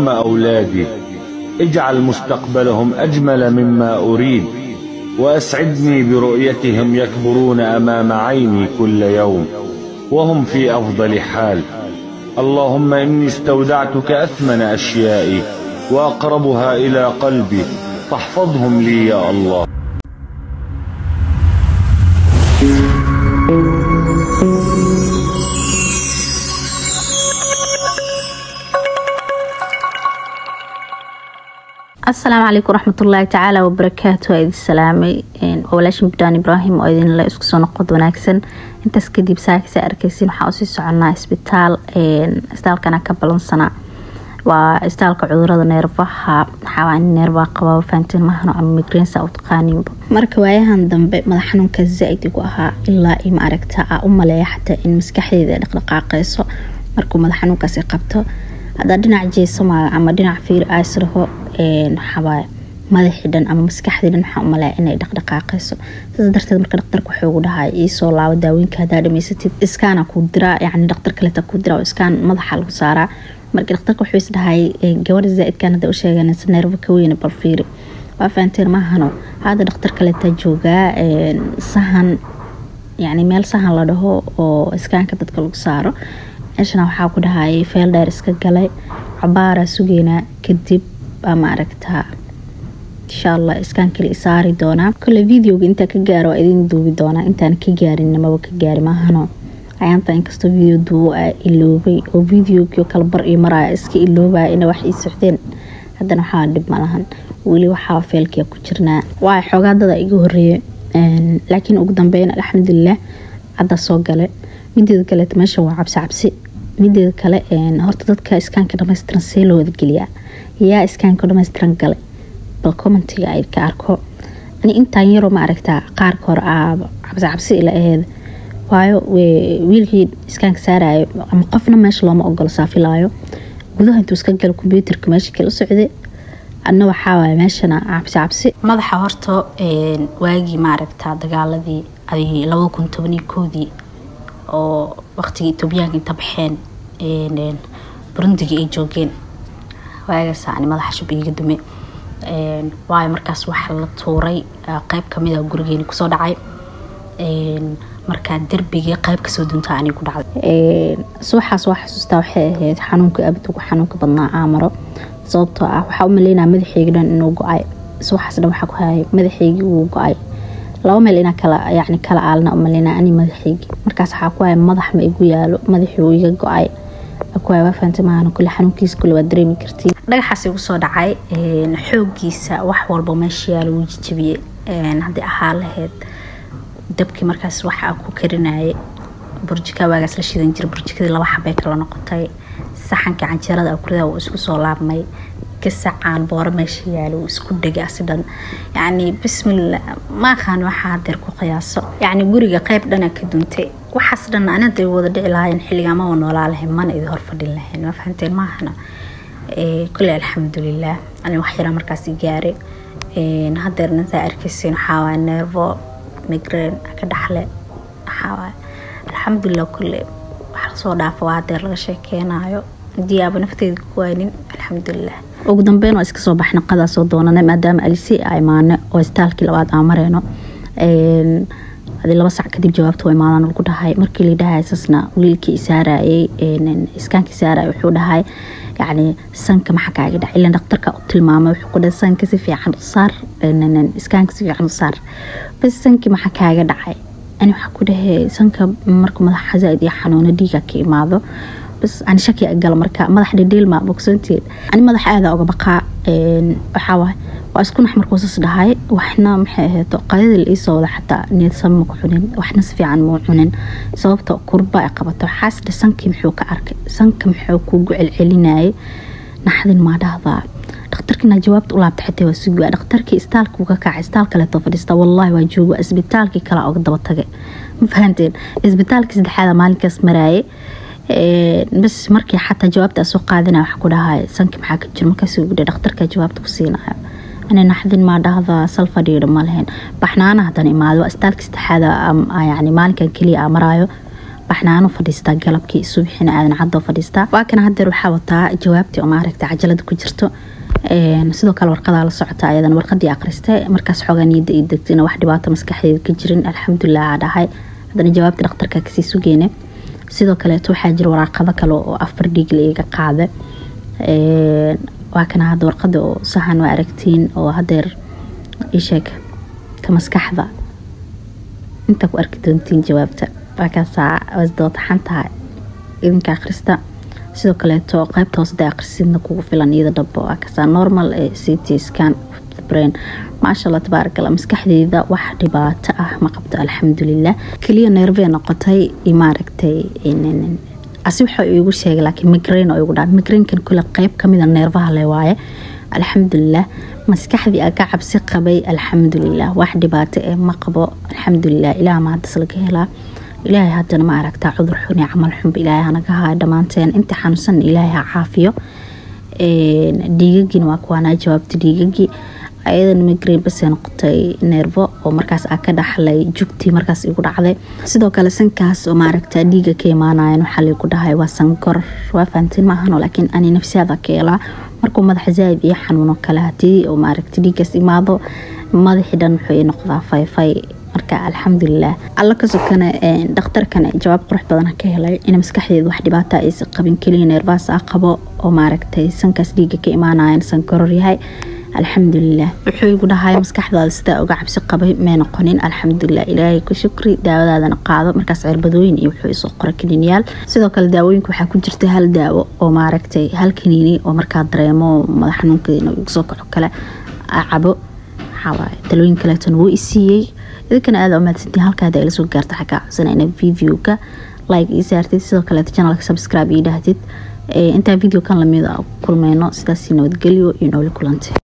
أولادي اجعل مستقبلهم أجمل مما أريد وأسعدني برؤيتهم يكبرون أمام عيني كل يوم وهم في أفضل حال اللهم إني استودعتك أثمن أشيائي وأقربها إلى قلبي فاحفظهم لي يا الله asalaamu calaykum waraxmatullaahi tacaala wabarakaatu waa idin salaamay walaashin bidaan ibraahim oo idinle isku soo noqod wanaagsan intaas kadib saakisa arkeysin waxaa usii soconaa isbitaal isbitaalkana ka balansanaa waa isbitaalka cudurada neerfaha waxaa neerfaa qabaa fahantiin mahano ama migreensa u taqaaniinba marka waayahan dambe madax xanuunka zaa-id igu ahaa ilaa i ma aragta a u maleeya xataa in maskaxdeeda ay dhaqdhaqaaqeyso markuu madax xanuunkaasi qabto hadaa dhinac jeesama ama dhinac fiir aysraho waxaawaaye madaxii dhan ama maskaxdii dhan waxaa umalaya inay dhaqdhaqaaqeyso saas darteed marka dhaqtarka wuxuu ugu dhahay iisoo laabo daawooyinka hadaa dhamaysatid iskaana kuu diraa yani dhaqtar kaleta kuu diraa oo iskaan madaxa lagu saaraa marka dhaqtarka wuxuu is dhahay gabadha zaa-idkan hadda u sheeganaysa neerfa ka weyne bal fiiri waa fahanteen maahano hadda dhaqtar kaleta joogaa sahan yani meel sahan la dhaho oo iskaanka dadka lagu saaro meeshana waxaa ku dhahay feel dheer iska galay cabaaraa sugeynaa kadib baa ma aragtaa insha allah iskaan kale isaari doonaa kole videoga intaa ka gaaro waa idin duubi doonaa intaan ka gaarin maba ka gaari maahano ayaanta inkastoo video duubo a iloobay oo videogii kala bar iyo maraya iska iloobaya ina wax ii socdeen haddana waxaa dhib malahan weli waxaa feelkia ku jirnaa waa xoogaadada iga horeeye laakiin ugu dambeyn alxamdulilah hadda soo gale mideeda kaleet meesha waa cabsi cabsi mideeda kale horta dadka iskaanka dhamaystiran see loo wadageliyaa yaa iskaanka dhamaystiran galay bal commentiga ay ka arko ani intaan yaroo ma aragtaa qaarka hore aaba cabsi cabsi ila aheed waayo wiilkii iskaanka saarayo ama qofna meesha looma ogolo saafilaayo gudaha intuu iska galo kombyuutarka meesha kale u socday adna waxaawaay meeshana cabsi cabsi madaxa horta waagii maaragtaa dagaaladii ay labada kun tobaniyo koodii oo waqtigii etoobiyaanka inta baxeen burundigii ay joogeen waagaasa ani madaxa shub iiga dume waayo markaas waxa la tuuray qeyb kamida gurigeeni kusoo dhacay markaa derbigii qeyb kasoo duntaa ani ku dhacday subaxaas waa xasuustaa waxay ahayd xanuunka abid ugu xanuunka badnaa aamaro sababtoo ah waxaa u maleynaa madaxeygii dhan inuu go-ay subaxaas dhan waxaa ku hayay madaxeygii wuu go-ay laba meel inaa kala yani kala aalna umaleyna ani madaxeygii markaas waxaa ku haya madax ma igu yaalo madaxii uu iga go-ay kuwaay waa fahamtay maahan kule xanuunkiisa kule waa dareemi kartiin dhagaxaas igu soo dhacay xoogiisa wax walba meesha yaalo wuu jijabiyey haddii ahaa lahayd dabkii markaas waxa ku karinayay burjika waagaas la shidan jira burjikadii laba xabay kala noqotay saxankii canjeerada akurida wuu isku soo laabmay gasacaan booro meesha yaalo wuu isku dhegay asi dhan yacni bismillah ma aqaan waxaa hadeer ku qiyaaso yacni guriga qeyb dhana ka duntay waxaas dhan anada wada dhici lahaayeen xilliga amaba noolaa lahayn mana idin hor fadhin lahayn ma fahanteen maahana kule alxamdulilah ani wax yaraa markaas gaaray hadeer intaa arkeysin waxaawaay neervo migreen ka dhaxle waxaawaay alxamdulilah kule wax lasoo dhaafo waa hadeer laga sheekeynayo diyaaba nafteeda ku waynin alxamdulilah ugu dambeyn waa iska soo baxna qadaa soo doonana maadaama alisi a imaane oo istaalkii labaad aan mareyno adi laba sac kadib jawaabta waa imaadaan lagu dhahay markii la dhahay sasna wiilkii isaarayay iskaankii isaarayay wuxuu dhahay yacni sanka maxaa kaaga dhacay ilan dhaqtarka u tilmaamay wuxuu ku dhahay sanka si fiican u saar iskaanka si fiican u saar bas sankii maxaa kaaga dhacay ani waxaa ku dhahay sanka marka madaxa zaaid iyo xanuuno dhiiga ka imaado bas ani shaki gala marka madax dhedheelma bogsoonteed ani madax aada uga baqaa waxaawaay waa isku nax markuusas dhahay waxna maxay ahayd qadada la iisoo wada xataa niyadsan ma ku cunin waxna si fiican mau cunin sababta kurba ay qabato waxaas dhe sankii muxuu ka arkay sanka muxuu kugu celcelinayay naxdin maa dhahdaa dhakhtarkiina jawaabta u laabta xitaa waa sugaa dhakhtarkii istaalka uu ka kacay istaal kaleeto fadhiista wallaahi waa jooga isbitaalkii kale oga daba tagay ma fahanteen isbitaalkii saddexaada maalinkaas maraayay bas markii xataa jawaabta soo qaadina waxa ku dhahay sanki maxaa ka jiro markaas ugu dhakhtarka jawaabta ku siinayo ani naxdin maa dhahda sal fadhiidha ma lahayn baxnaana haddana imaado waa istaalka saddexaada yani maalinkan keliya aa maraayo baxnaano fadhiistaa galabkii subaxina aadan cadoo fadhiistaa waa kana hadeer waxaa wataa jawaabtii oo maaragta cajalada ku jirto sidoo kale warqadaa la socota ayadan warqadii akhristay markaas xoogaa niyada ii degtayna wax dhibaato maskaxdeeda ka jirin alxamdulilah aa dhahay haddana jawaabta dhakhtarka kasii sugeyne sidoo kaleeto waxaa jira waraaqado kale oo afar dhiigle iga qaada waa kana hadda warqada oo sahan waa aragtiin oo hadeer isheeg ta maskaxda intaa ku arki doontiin jawaabta waakaasaa wasdawataxan tahay idinka akhrista sidoo kaleeto qaybta hoosda akhrisidna kugu filan iyada dhabo waakaasaa normal ee ct scan brain maasha allah tabaaragalla maskaxdeeda wax dhibaato ah ma qabto alxamdulilah keliya neervee noqotay maaragtay asi waxa igu sheegay laakiin migrain oo igu dhaan migrainkan kule qeyb kamida neerfaha le waaye alxamdulilah maskaxdii aga cabsi qabay alxamdulilah wax dhibaato ee ma qabo alxamdulilah ilaah ma hadas laga helaa ilaahay haddana ma aragtaa cudur xun iyo camal xunba ilaahay hanaga haya dhammaanteen inta xanuunsan ilaahay ha caafiyo dhiigagiina waa kuwaanaa jawaabta dhiigagii ayadan migrain basee noqotay neervo oo markaas aa ka dhaxlay jugtii markaas igu dhacday sidoo kale sankaas oo maaragta dhiiga ka imaanayan waxaa laygu dhahay waa sankor waa fahantiin maahano laakiin ani nafsiyaada ka helaa markuu madaxa zaa'id iyo xanuuno kale hadii oo maaragta dhiigaas imaado madaxii dhan wuxuu ii noqdaa fayfay marka alxamdulilah alla ka sokana dhakhtarkan jawaab qurux badan ka helay in maskaxdeeda wax dhibaata aysa qabin keliya neervaas ah qabo oo maaragtay sankaas dhiiga ka imaanayan sankoror yahay alxamdulilah wuxuu igu dhahay maskaxdaada sidaa uga cabsi qabay may noqonin alxamdulilah ilaahay ku shukri daawadaadana qaado markaas cirbadooyin iyo wuxuu isoo qora kaniiniyaal sidoo kale daawooyinka waxaa ku jirta hal daawo oo maaragtay hal kaniini oo markaa dareemo madax xanuunka inuu igu soo kaco kale cabo waxawaaye talooyin kaleetona wuu isiiyey idinkana aada umaadsantiin halkaada ila soo gaarta xagaa codsanayna videoga like ii saartid sidoo kaleeto channelka subscribe ii dhahdid intaa video kan lamid a kulmeyno sidaasi nabadgelyo iyo nooli kulantay